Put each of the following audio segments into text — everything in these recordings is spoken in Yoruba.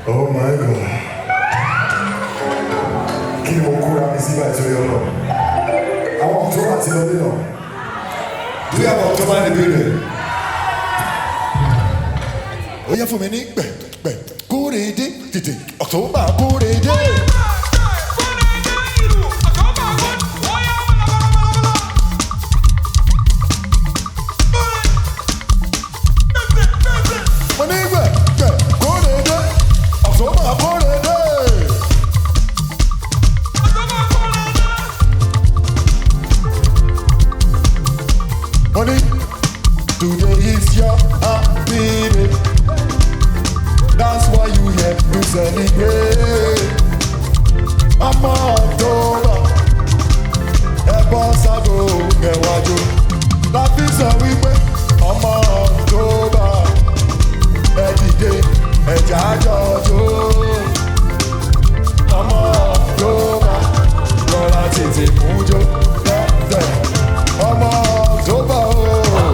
Oh my God. Kí ni mo kóra mi sí báyìí sórí ọ̀nà? Àwọn October ti lọ nínú. Do you have October in the building? Ó yẹ fún mi ní pẹ̀pẹ̀ kórèdé tètè October kórèdé. Mo ní pẹ̀pẹ̀ kórèdé October kórèdé. Mo ní today is your happy day. That's why you here to celebrate. Ọmọ October, ẹ bọ́ ságo kẹwàjò. Láti sọ wípé ọmọ October, ẹ dìde ẹ̀já jọjọ́. Ọmọ October, rọra tètè mújó lẹ́sẹ̀. Ọmọ October ooo.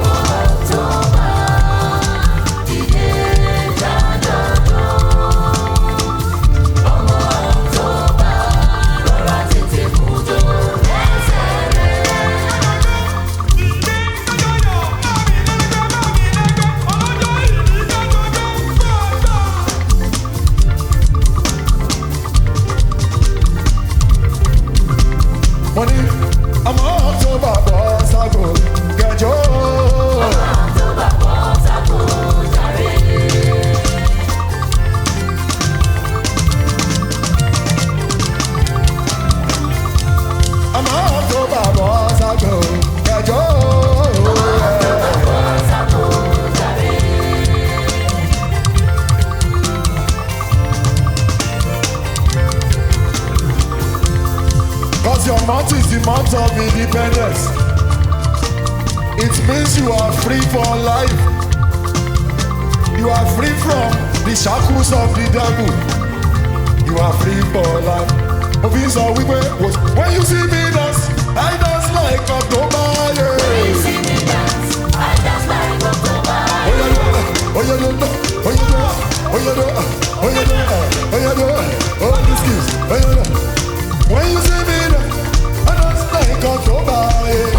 mo ní ọmọ October bọ́ ságo kẹjọ. ọmọ October bọ́ ságo kẹjọ. Cause your month is the month of independence. It means you are free for life. You are free from the shackles of the devil. You are free for life. Òfin sọ wípé was when you see me dance, I dance like October. Yeah. Oya do, oya do, oya do, oya do, oya do, oya do, oh this kiss, oya do. When you see me dance, I dance like October. Yeah.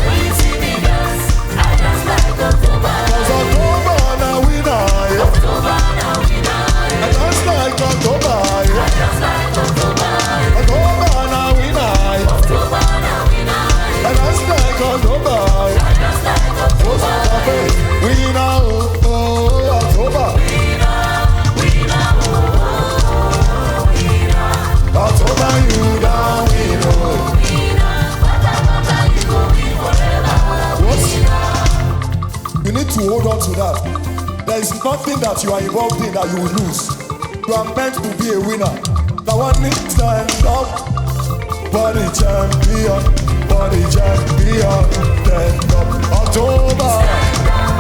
Cause October na winner. Yeah. I dance like October. Yeah. October na winner. Yeah. I dance like October. Yeah. October, winner, oh, oh, October. October, you down, win, oh. What? You need to hold on to that. There is nothing that you are involved in that you will lose. You are meant to be a winner. Now one need stand up, body champion, body champion, stand up. October,